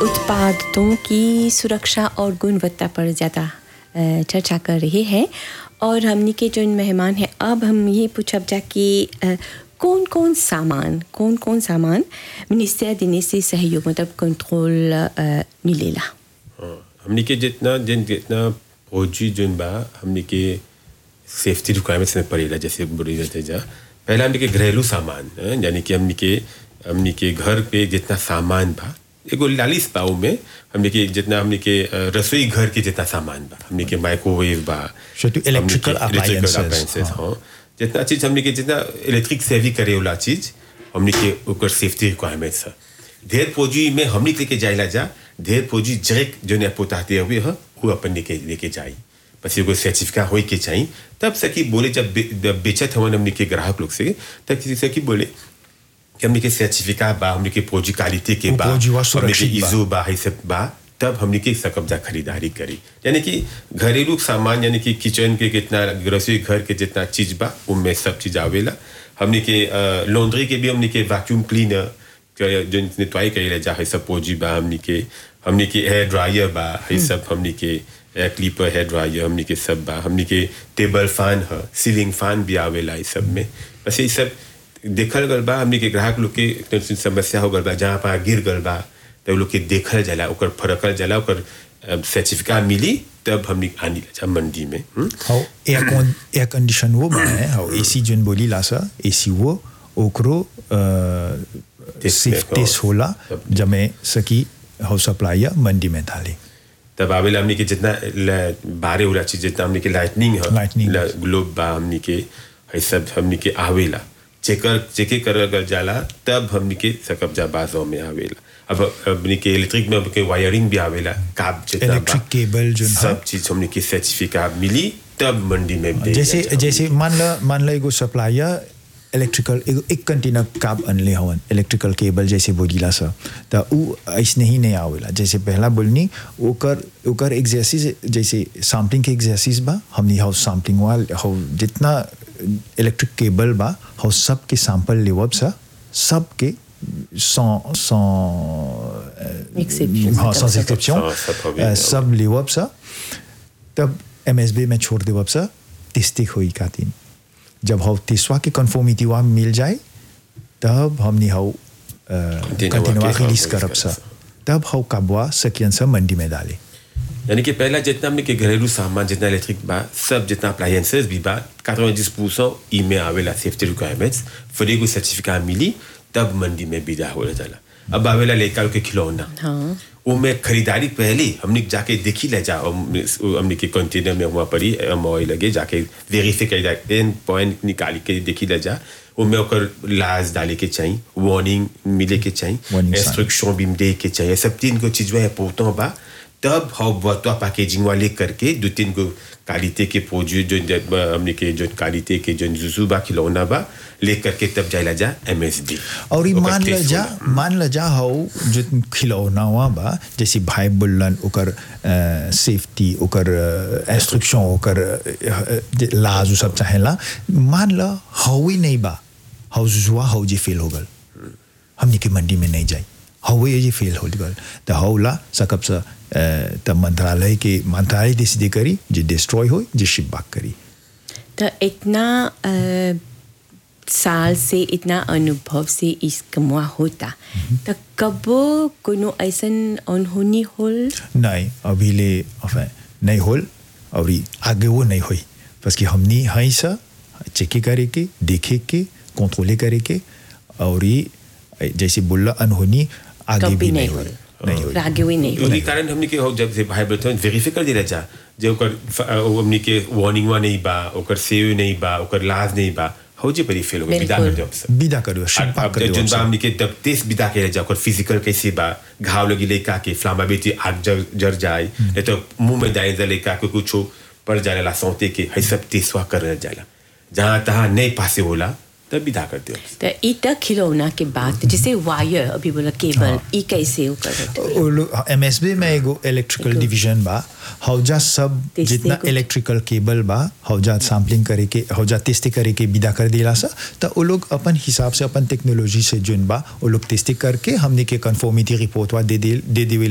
उत्पादों की सुरक्षा और गुणवत्ता पर ज़्यादा अ, चर्चा कर रहे हैं और हमनी के जो मेहमान हैं अब हम ये पूछब जा कि अ, कौन कौन सामान कौन कौन सामान मिनिस्टर देने से सहयोग मतलब कंट्रोल अ, मिलेला हाँ, हमनी के जितना जिन जितना फौजी जोन बा हमनी के सेफ्टी रिक्वायरमेंट्स में पड़ेला जैसे बोली जाते जा पहला हमनी के घरेलू सामान हाँ, यानी कि हमनी के हमनी के घर पे जितना सामान बा एगो लालिस पाऊ में हमनी के जितना हमनी के अ, रसोई घर के जितना सामान बा हमनी के माइक्रोवेव बा Surtout हमनी electrical के electrical appliances, appliances, हाँ। हाँ जितना चीज हमनी के जितना इलेक्ट्रिक सेवी करे वाला चीज हमनी के ओकर सेफ्टी रिक्वायरमेंट्स है ढेर फौजी में हमनी के लेके जाइला जा ढेर फौजी जरेक जो ने पोताते हुए है वो अपन लेके लेके जाई बस एगो सर्टिफिकेट होई के चाहिए तब सकी बोले जब बे- जब बेचत हवन हमनी के ग्राहक लोग से तब किसी से की बोले कि हमनी के सर्टिफिकेट बा हमनी के फौजी क्वालिटी के वो बा फौजी वा हमनी के सुरक्षित बा। इजो बा है सब बा तब हमने के सकब्जा खरीदारी करी यानी कि घरेलू सामान यानी कि किचन के कितना रसोई घर के जितना चीज बा उनमें सब चीज आवेला हमने के लॉन्ड्री के भी हमने के वैक्यूम क्लीनर जो नितवाई करेला जा है सब पोजी बा हमने के हमने के हेयर ड्रायर बा है सब हमने के एयर क्लीपर हेयर ड्रायर हमने के सब बा हमने के टेबल फैन है सीलिंग फैन भी आवेला इस सब में बस ये सब देखल गल बा हमने के ग्राहक लोग के तनी समस्या हो गल बा जहाँ पा गिर गल बा तब लोग के देखल जाला ओकर फरकल जाला ओकर सर्टिफिकेट मिली तब हमने आनी जा मंडी में हुँ? हाउ एयर कौन एयर कंडीशन वो बा है हाउ एसी जोन बोली ला सा एसी वो ओकरो Test सिर्फ में, टेस्ट हाँ। होला सब। जमे सकी हाउ सप्लायर मंडी में डाले तब आवेला हमने के जितना ल- बारे वाला चीज जितना हमने के लाइटनिंग है Lightning। ल- ग्लोब बा हमने के है सब हमने के आवेला चेकर चेके कर गल जाला तब हमने के सकब्जा बाजों में आवेला अब हमने के इलेक्ट्रिक में हमने के वायरिंग भी आवेला काब जितना बा, Electric cable जो सब चीज हमने के सर्टिफिकेट मिली तब मंडी में दे जैसे दिया जा। जैसे मान ला मान ला एगो सप्लायर इलेक्ट्रिकल एगो एक कंटेनर काब अनले हवन इलेक्ट्रिकल केबल जैसे बोलीला सा त उ ऐसने ही नहीं आवेला जैसे पहला बोलनी ओकर ओकर एक्सरसाइज जैसे सैम्पलिंग के एक्सरसाइज बा हमनी हाउ सैम्पलिंग वाल हाउ जितना इलेक्ट्रिक केबल बा हाउ सब के सैंपल लेवब सा सब के sans sans Exception, हाँ sans सब- exception हाँ, सब हो गया। अ, सब लेवब सा तब एमएसबी में छोड़ देवब सा टिस्टिक हुई खातिन जब हाउ तिसवा के कन्फर्मिटी वहाँ मिल जाए तब हमने हाउ कंटिन्यूआ के रिलीज हाँ, करब release सा करब तब हाउ काबुआ सकियन सा मंडी में डाले यानी कि पहला जितना हमने के घरेलू सामान जितना इलेक्ट्रिक बा सब जितना अप्लायंसेस भी बा 90 परसेंट ई में आवेला सेफ्टी रिक्वायरमेंट्स फिर एगो सर्टिफिकेट मिली तब मंडी में बिदा हो जाला अब आवेला लेकर के खिलौना हाँ वो में खरीदारी पहले हमने जाके देखी ले जा हम- हमने के कंटेनर में हुआ पड़ी मोई लगे जाके वेरीफाई कर जा एन पॉइंट निकाल के देखी ले जा वो में ओकर लाज डाले के चाहिए वार्निंग मिले के चाहिए Warning sign. इंस्ट्रक्शन भी दे के चाहिए सब तीन को चीज है पोतों बा तब हाउ बतवा पैकेजिंग वाले करके दो तीन को क्वालिटी के पोजू जो ज- हमने के जो क्वालिटी के जो जुजू बा खिलौना बा ले करके तब जाइला जा एमएसडी और ये मान ल जा मान ल जा हाउ जो खिलौना हुआ बा जैसे भाई बुल्लन ओकर सेफ्टी ओकर इंस्ट्रक्शन ओकर अ, लाज उ सब चाहेला मान ल हाउ ही नहीं बा हाउ जुआ हाउ जी फेल हो गल हमनी के मंडी में नहीं जाई हाउ ये जी फेल हो गल तो हाउ ला सकब सा अ, त मंत्रालय के मंत्रालय डिसीड करी जे डिस्ट्रॉय हो जे शिप बैक करी तो इतना अ, साल से इतना अनुभव से इस कमुआ होता तो कबो कोनो ऐसन अनहोनी होल नहीं अभी ले enfin, नहीं होल और ई आगे वो नहीं हुई बस कि हमनी हई सा चेक करे के देखे के कंट्रोले करे के और ये जैसे बोला अनहोनी आगे कभी भी नहीं नहीं होल। हुई नहीं हुई आगे हुई नहीं उसी कारण हमने के हो जब से भाई बर्तन वेरीफाई कर दिला जा जे ओकर फ- अ, ओ हमने के वार्निंग वा नहीं बा ओकर सेव नहीं बा ओकर लाज नहीं बा हो जे परी फेल हो गई विदा कर बिल्कुल। दो सब विदा करो शिप अब बैक अब कर जन बा दो हमने के तब तेज विदा के जा ओकर फिजिकल कैसे बा घाव लगी लेका के फ्लामा बेटी आग जर जर जाए नहीं तो मुंह में दाए जा लेका के कुछ पड़ जाने ला सौते के है सब तेसवा कर जाला जहाँ तहाँ नहीं पासे होला तब विदा कर दो तो ई तक खिलौना के बाद जैसे वायर अभी बोला केबल ई कैसे वो कर एम एस बी में एगो इलेक्ट्रिकल डिवीजन बा हौजा सब तेस्ते जितना कुछ। इलेक्ट्रिकल केबल बा हौजा सैम्पलिंग करे के हौजा टेस्ट करे के विदा कर दिला सा तो वो लोग अपन हिसाब से अपन टेक्नोलॉजी से जुन बा वो लोग टेस्ट करके हमने के कंफर्मिटी रिपोर्ट वा दे दे दे देवे